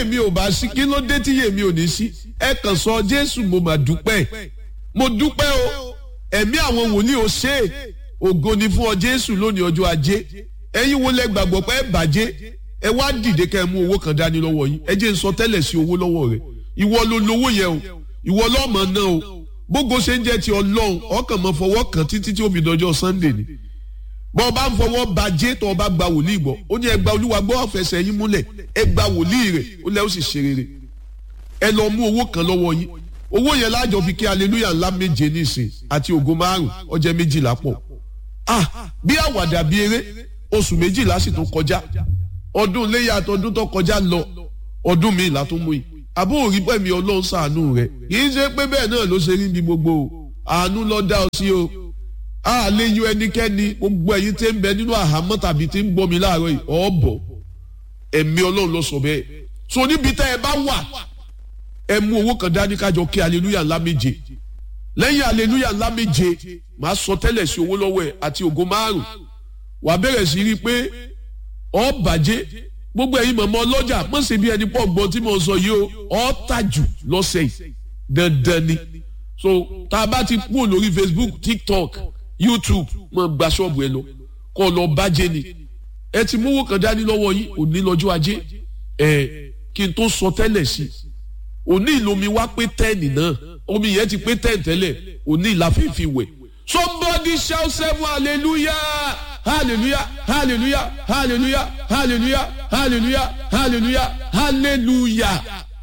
yèmí ò bá sí kí ló dé tí yèmí ò ní sí ẹ kàn sọ jésù mo mà dúpẹ́ mo dúpẹ́ o ẹ̀mí àwọn wòlíì ò ṣe é ògo ni fún ọ jésù lónìí ọjọ́ ajé ẹ̀yin wo lẹ gbàgbọ́ pé ẹ bàjẹ́ ẹ wá dìde kẹ́ ẹ mú owó kan dání lọ́wọ́ yín ẹ jẹ́ n sọ tẹ́lẹ̀ sí owó lọ́wọ́ rẹ ìwọ ló lówó yẹn o ìwọ lọ́mọ náà o bógo ṣe ń jẹ́ ti ọlọ́run ọkàn mọ́ fọwọ́ kan títí tí ó fi dọjọ́ sunday ni bọ́n bá ń fọwọ́ bàjẹ́ tó o bá gba wòlíì gbọ́ ó ní ẹ gba olúwa gbọ́ ọ̀fẹ́sẹ̀ yín múlẹ̀ ẹ gba wòlíì rẹ̀ ó lẹ́ ó sì ṣe rere ẹ lọ mú owó kan lọ́wọ́ yín owó yẹn lájọ fi kí aleluya ńlá méje nísìn àti ògo márùn ọjọ́ méjìlá pọ̀ ah bí àwàdà bí eré oṣù méjìlá sì tún kọjá ọdún léyà àtọdún tó kọjá lọ ọdún mi ìlà tó mú yìí àbó òrí pẹ̀mí ọlọ́run ṣàánú rẹ̀ kì í ṣe pé bẹ́ẹ̀ náà ló ṣe rí bí gbogbo o àánú lọ dá ọ sí o a lè yọ ẹnikẹ́ni gbogbo ẹ̀yin tí ń bẹ nínú àhámọ́ tàbí tí ń gbọ́ mi láàárọ̀ yìí ọ̀bọ̀ ẹ̀mí ọlọ́run ló sọ bẹ́ẹ̀ so níbi tẹ́ ẹ bá wà ẹ mú owó kan dání kájọ kí aleluya ńlá méje lẹ́yìn aleluya ńlá méje màá sọ tẹ́lẹ̀ sí owó lọ́wọ́ ẹ̀ àti ògo márùn wàá bẹ̀rẹ̀ sí rí i pé ọ̀ bàjẹ́ gbogbo ẹ̀yin mọ̀mọ́ ọlọ́jà mọ̀ sí bí ẹni pọ̀ gbọ́n tí mo sọ yìí o ọ̀ tàjù lọ́sẹ̀ yìí dandan ni so tá a bá ti kúrò lórí facebook tiktok youtube mọ̀ gba ṣọ́ọ̀bù ẹ lọ kọ́ lọ bàjẹ́ ni ẹ ti mówó kan dání lọ́wọ́ yìí òní lọ́jọ́ ajé ẹ kí n tó sọ tẹ́lẹ̀ sí òní ìlomi wá pé tẹ́ẹ̀nì náà omi yẹn ti pé tẹ́ẹ̀n tẹ́lẹ̀ òní ìlàfífi wẹ̀ somebody shout seven hallelujah hallelujah hallelujah hallelujah hallelujah hallelujah hallelujah hallelujah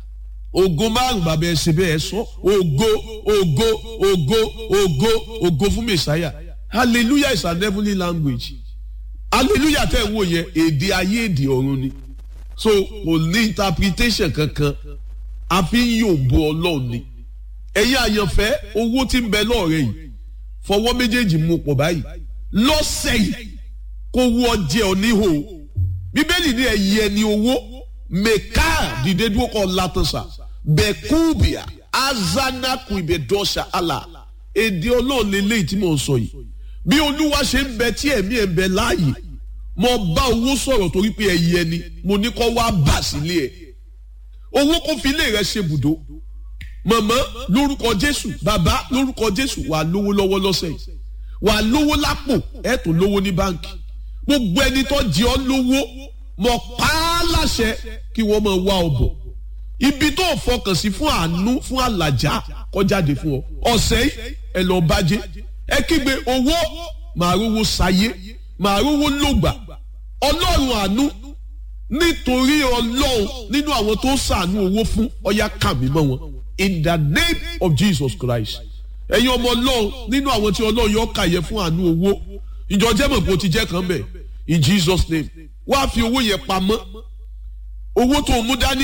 ògo márùn bàbá ẹ ṣe bẹ́ẹ̀ sọ ògo ògo ògo ògo ògo fún mẹsàáyà hallelujah is an heavenly language hallelujah tẹ́ ẹ̀ wò yẹn èdè ayé èdè ọ̀run ni so kò ní interpretation kankan a fi ń yòǹbo ọlọ́run ni ẹ̀yin àyànfẹ́ owó tí ń bẹ lọ́ọ̀rẹ́ yìí fọwọ́ méjèèjì mú pọ̀ báyìí lọ́sẹ̀ yìí kó wú ọjẹ́ oníhò bíbélì ní ẹ̀yí ẹni owó mẹ́ká dìde dúró kọ́ látọ̀sà bẹ́kúbìà azanaku ìbẹ̀dọ́sà àlà èdè ọlọ́run lélẹ́yìí tí mò ń sọ yìí bí olúwa ṣe ń bẹ tí ẹ̀mí ẹ̀ ń bẹ láàyè mo bá owó sọ̀rọ̀ torí pé ẹ̀yí ẹni mo ní kọ́ wá bà sílé ẹ̀ owó kó fi ilé rẹ̀ ṣe bùdó mọ̀mọ́ lórúkọ jésù bàbá lórúkọ jésù wà lówó lọ́wọ́ lọ́sẹ̀ yìí wà lówó lápò ẹ̀ tó lówó ní báǹkì gbogbo ẹni tó jẹ ọ́ lówó mọ̀ pa á láṣẹ kí wọ́n máa wá ọ bọ̀ ibi tó fọkàn sí fún àánú fún àlàjá kọjáde fún ọ ọ̀sẹ̀ yìí ẹ lọ bàjẹ́ ẹ kígbe owó màá rówó sáyé màá rówó lògbà ọlọ́run àánú nítorí ọlọ́run nínú àwọn tó sàánú owó fún ọyá kàmí mọ́ wọn in the name of Jesus Christ ẹ̀yin ọmọ ọlọ́run nínú àwọn tí ọlọ́run yọ kàyẹ fún àánú owó ìjọ jẹ́mọ̀ kó ti jẹ́ kan bẹ̀ in Jesus name wá fi owó yẹn pamọ́ owó tó mú dání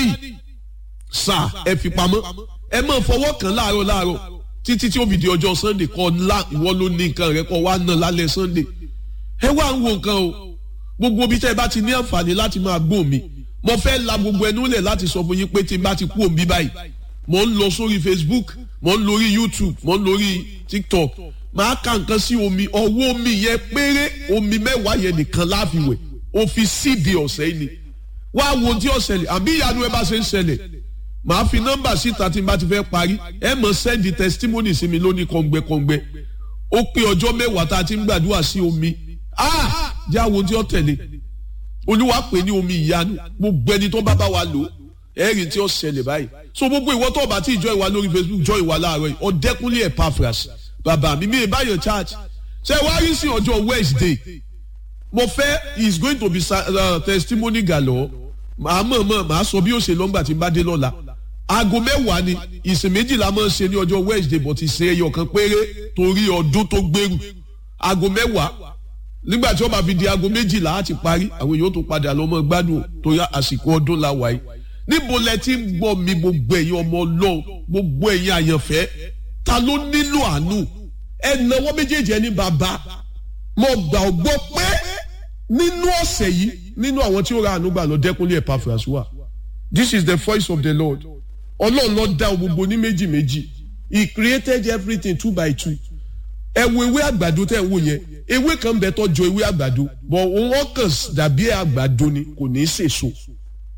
sà ẹ fi pamọ́ ẹ máa fọwọ́ kàn láàárọ̀ láàárọ̀ títí tí ó fi di ọjọ́ Sunday kọ́ ńlá ìwọ ló ní nǹkan rẹ kọ́ wá ná lálẹ́ Sunday ẹ wá ń wo nǹkan o gbogbo ibi tẹ́ ẹ bá ti ní àǹfààní láti máa gbọ́ mi mo fẹ́ la gbogbo ẹnu lẹ̀ láti sọ fún yín pé tí n bá ti kú òmí báyìí mo ń lọ sórí Facebook mo ń lórí YouTube mo ń lórí TikTok máa ka nǹkan sí omi ọwọ́ omi yẹn péré omi mẹ́wàá yẹn nìkan láfiwẹ̀ o fi síbi ọ̀sẹ̀ yìí ni wá wo tí ó ṣẹlẹ̀ àbí ìyanu ẹ bá ṣe ń ṣẹlẹ̀ màá fi nọ́mbà síta tí n bá ti fẹ́ parí ẹ mọ̀ sẹ́ndì testimony sí mi lónìí kọ̀ǹgbẹ́kọ̀ǹgbẹ́ ó pé ọjọ́ mẹ́wàá tá a ti ń gbàdúrà sí omi ah jẹ́ àwọn tí ó tẹ̀lé olúwa pè ní omi ìyanu gbogbo ẹni tó bá bá wa lò ẹ̀rì tí ó ṣẹlẹ̀ báyìí so gbogbo ìwọ tó bá ti jọ ìwà lórí Facebook jọ ìwà láàárọ̀ yìí ọ̀dẹ́kunlé Epaphras bàbá mi mi ìbáyọ̀ church ṣe wá rí sí ọjọ́ Wednesday mo fẹ́ is going to be uh, testimony galore màá mọ̀ mọ̀ màá sọ bí ó ṣe lọ́ngbà tí n bá dé lọ́la aago mẹ́wàá ni ìsìn méjìlá máa ń ṣe ní ọjọ́ Wednesday but ìṣe ẹyọ kan péré torí ọdún tó gbèrú aago mẹ́wàá nígbà tí wọ́n bá fi di aago méjìlá á ti parí àwọn èèyàn tó padà lọ́mọ gbádùn torí àsìkò ọdún la wà yìí níbo lẹ ti ń gbọ́ mi gbogbo ẹ̀yin ọmọ ọlọ́run gbogbo ẹ̀yin àyànfẹ́ ta ló nílò àánú ẹ náwó méjèèjì ẹni bàbá mo gbà ọ gbọ́ pé nínú ọ̀sẹ̀ yìí nínú àwọn tí ó ra àánú gbà lọ dẹ́kunlé Epaphras wà this is the voice of the Lord ọlọ́run ló dá gbogbo ní méjì méjì he created everything two by two ẹ wo ewé àgbàdo tẹ́ ẹ wò yẹn ewé kan bẹ tó jọ ewé àgbàdo bọ̀ wọ́n kàn dàbí àgbàdo ni kò ní í sèso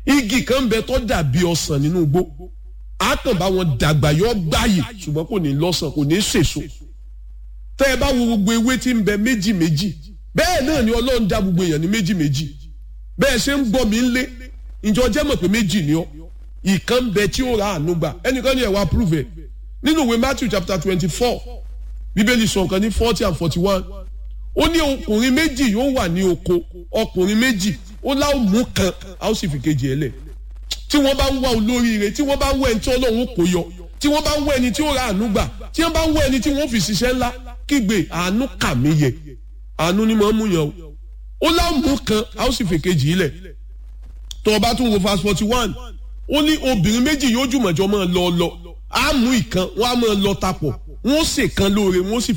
igi kan bẹ tó dàbí ọsàn nínú igbó á kàn bá wọn dàgbà yọ gbáyè ṣùgbọ́n kò ní lọ́sàn kò ní sèso tẹ́ ẹ bá wo gbogbo ewé tí ń bẹ méjì méjì bẹ́ẹ̀ náà ni ọlọ́run dá gbogbo èèyàn ní méjì méjì bẹ́ẹ̀ ṣe ń gbọ́ mi ń lé ìjọ jẹ́ mọ̀ pé méjì ni ọ́ ìkan bẹ tí ó ra àánú gbà ẹnìkan ní ẹ̀ wá prove ẹ̀ nínú ìwé Matthew chapter twenty four bíbélì sọ nǹkan ní forty and forty one ó ní ọkùnrin méjì yóò wà ní oko ọkùnrin méjì ó láwọn mú kan a ó sì fi kejì ẹ̀ lẹ̀ tí wọ́n bá ń wá olóríire tí wọ́n bá ń wá ẹni tí ọlọ́run kò yọ tí wọ́n bá ń wá ẹni tí ó ra àánú gbà tí wọ́n bá ń wá ẹni tí wọ́n fi ṣiṣẹ́ ńlá kígbe àánú kà mí yẹ àánú ni màá mú yàn o ó láwọn mú kan a ó sì fi kejì lẹ̀ tó o bá tún wo verse forty one ó ní obìnrin méjì yóò jùmọ̀jọ́ máa lọ lọ á mú ìkan wọ́n á máa lọ tapọ̀ wọ́n ó ṣèkan lóore wọ́n ó sì